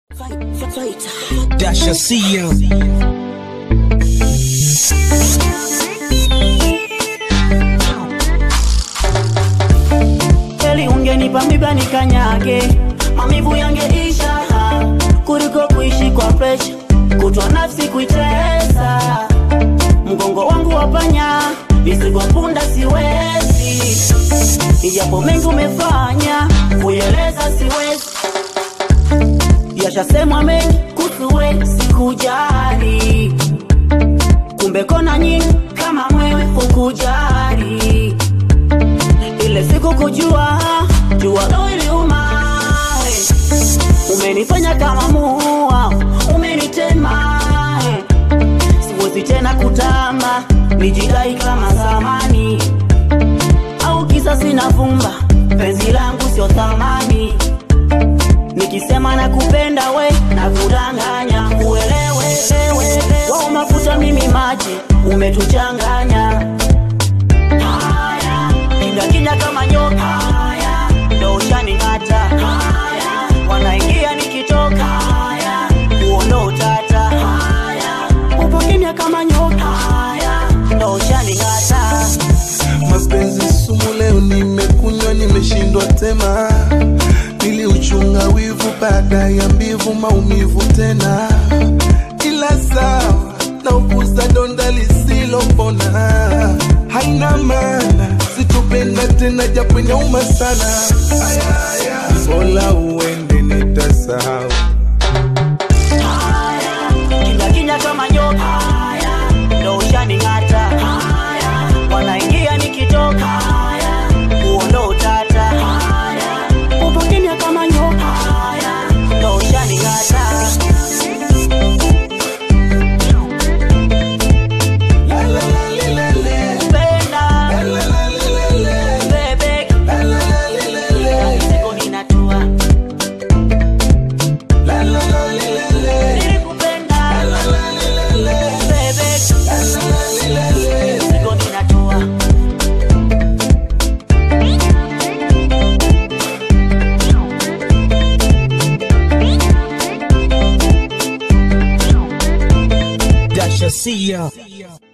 Dasha Sia. Eli ungenipa miba nikanyage, mamivu yangeisha kuliko kuishi kwa presha, kutwa nafsi kuitesa, mgongo wangu wapanya, mizigo punda siwezi, ijapo mengi umefanya, kueleza siwezi, yashasemwa mengi kuhusu we, sikujali, kumbe kona nyingi kama mwewe hukujali ile siku kujua jua lo iliuma eh. umenifanya kama mua umenitema eh. siwezi tena kutamba nijidai kama zamani au kisa sina vumba penzi langu sio thamani nikisema na kupenda we na kudanganya uelewe ewe wao mafuta mimi maji umetuchanganya haya kinga kinga kama nyoka haya ndo ushaning'ata haya wanaingia nikitoka haya huo ndo utata haya upo kimya kama nyoka haya ndo ushaning'ata mapenzi sumu leo nimekunywa nimeshindwa tema niliuchunga wivu baada ya mbivu maumivu tena ila sawa na uguza donda lisilopona haina maana sitopenda tena japo inauma sana Aya, aya. Mola uende nitasahau haya kinga kinga kama nyoka haya ndo ushaning'ata haya wanaingia nikitoka haya huo ndo utata haya upo kimya kama nyoka haya ndo ushaning'ata La, la, la, li, la, le. Penda, La, la, la, li, la, le. bebe, La, la, la, li, la, le. siku ninatua. La, la, la, li, la, le. Nilikupenda, La, la, li, la, le. bebe, La, la, la, li, la, le. siku ninatua. Dasha Sia.